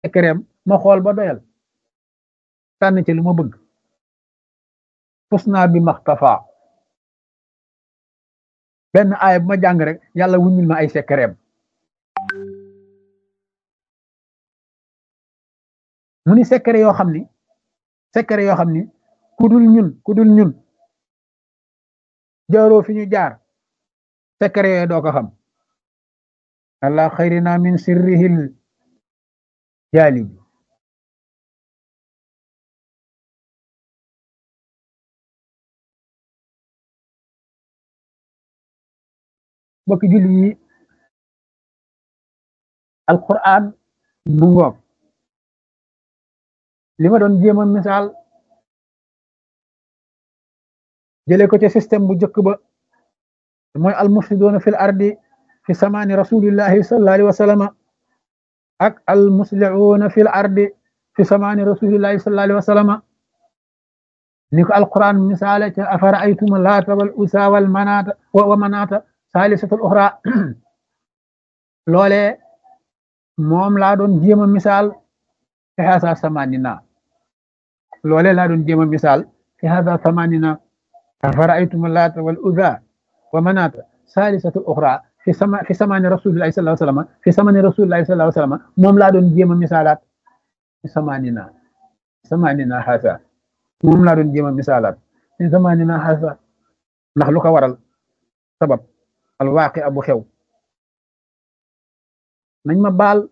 secret ma xool ba doyal tànn ci lu ma bëgg fus naa bi maxtafa benn aaya bu ma jàng rek yàlla wuññil ma ay secret mu ni secret yoo xam ni secret yoo xam ni ku dul ñun ku dul ñun jaaroo fi ñu jaar secret yooyu doo ko xam allah xayrina min sirrihil jaali bi bokki julli yi alquran bu ngoog li ma doon jéema misaal jële ko ci système bu njëkk ba mooy almufsidoona fil ardi fi samaani rasulillahi sallallahu alayhi wa sallama ak almuslihuuna fil ardi fi samaani rasulillahi sallallahu alayhi wa sallama ni ko alquran misaale ca afara aytuma laata wal usa wal manaata wa manaata saalisatul uxra loole moom laa doon jéema misaal fi hasa samanina loole laa doon jéema misaal fi hasa samanina أفرأيتم اللات والأذى ومناة ثالثة أخرى في سما في سمان رسول الله صلى الله عليه وسلم في سمان رسول الله صلى الله عليه وسلم موم لا دون جيما مثالات في سماننا سماننا هذا موم لا دون جيما مثالات في زماننا هذا ndax lu ko waral sabab alwaaqi abu xew nañ ma baal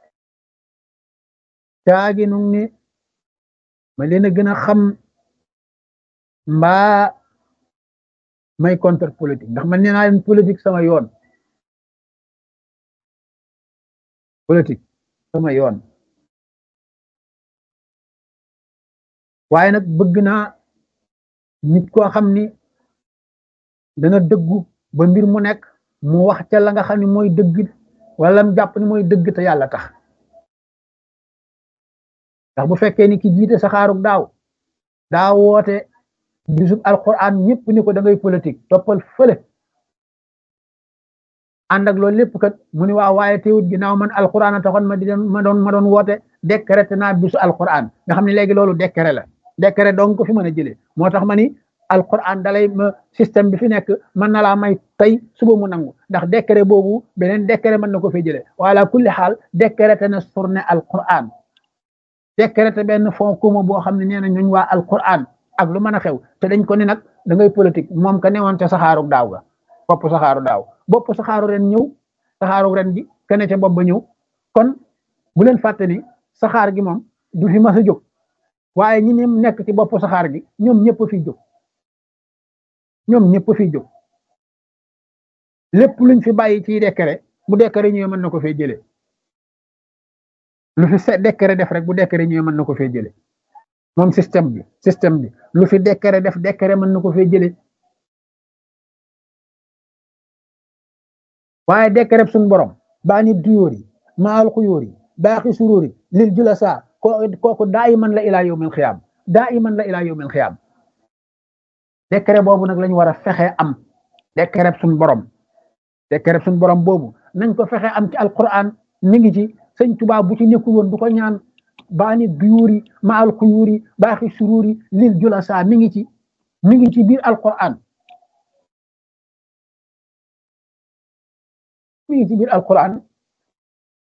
caagi nu ni ma leen a gën a xam mbaa may contre politique ndax man nee naa leen politique sama yoon politique sama yoon waaye nag bëgg naa nit koo xam ni dana dëggu ba mbir mu nekk mu wax ca la nga xam ne mooy dëgg wala mu jàpp ni mooy dëgg te yàlla tax ndax bu fekkee ni ki jiite saxaarug daaw daa woote bisub alquran ñëpp ni ko da ngay politique toppal fële ànd ak loolu lépp kat mu ni waaw waaye teewut ginnaaw man alquran a taxoon ma di ma doon ma doon woote décrété naa bisu alquran nga xam ne léegi loolu décret la décret donc ko fi mën a jëlee moo tax ma ni alquran dalay ma système bi fi nekk mën na laa may tey suba mu nangu ndax décret boobu beneen décret mën na ko fee jëlee wala kulli xaal décrété na journée alquran décrété benn fonds commun boo xam ne nee na ñooñ waa alquran ak lu mën a xew te dañ ko ni nag da ngay politique moom ka newoon ca saxaaru daaw ga bopp saxaaru daaw bopp saxaaru ren ñëw saxaaru ren gi kene ca bopp ba ñëw kon bu leen fàtte ni saxaar gi moom du fi mas a jóg waaye ñi ne nekk ci bopp saxaar gi ñoom ñëpp fi jóg ñoom ñëpp fi jóg lépp luñ fi bàyyi ci décret bu décret ñëwee mën na ko fee jëlee lu fi se décret def rek bu décret ñëwee mën na ko fee jëlee moom système bi système bi lu fi décret def décret mën na ko fee jëlee waaye décret suñ borom baa ni duyóor yi maal xuyóor yi baaxi suróor yi lil jula saa kooku daa iman la ilaa yawmil xiyaam daa iman la ilaa yawmil xiyaam décret boobu nag lañu war a fexe am décret suñ borom décret suñ borom boobu nañ ko fexe am ci alquran mi ngi ci sëñ Tuubaa bu ci nekkul woon du ko ñaan baani duyuuri maal xuyuuri baaxi suruuri lil julasa mi ngi ci mi ngi ci biir alquran mi ngi ci biir alquran